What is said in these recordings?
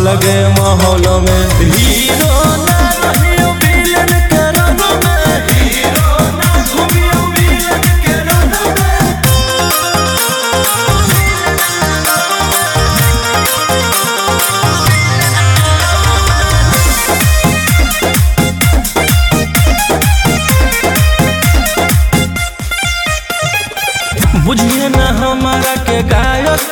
अलगे माहौल में हीरो ना रहियो विलन के रंग में हीरो ना घूमियो विलन के रंग में बुझिए न हमारा के गायक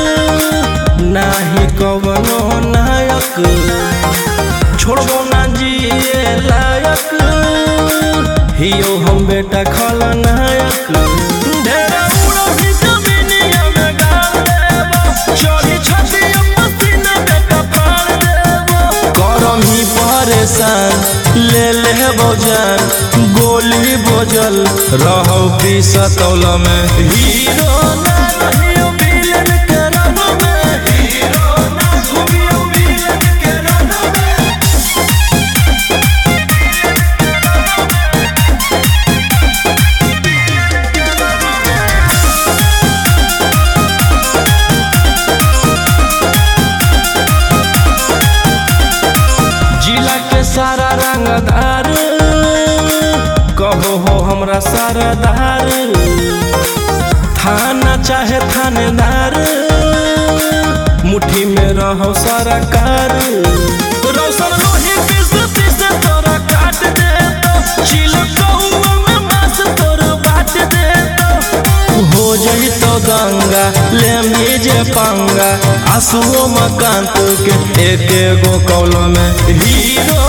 नाही कवनो नायक छोड़बो ना जिए लायक हियो हम बेटा खलनायक ढेरा उड़ो ही जमीनिया में गाड़ देबो चोरी छतिया पसीना बेटा फाड़ देबो करम ही परेशान ले ले जान गोली बोझल रहो सतौल में हीरो ना रहियो विलन के रंग में हीरो ना घूमियो विलन के रंग में जिला के सारा रंगदार कहो हो हमरा सरदार थाना चाहे थानेदार मुट्ठी में रहो सरकार रौशन लोही पीस पीस तोरा काट दे तो चिलक कौआ में मांस तोरा बाट दे तो हो जही तो गंगा ले मीजे पंगा आंसुओं मकान के एक एगो कौल में हीरो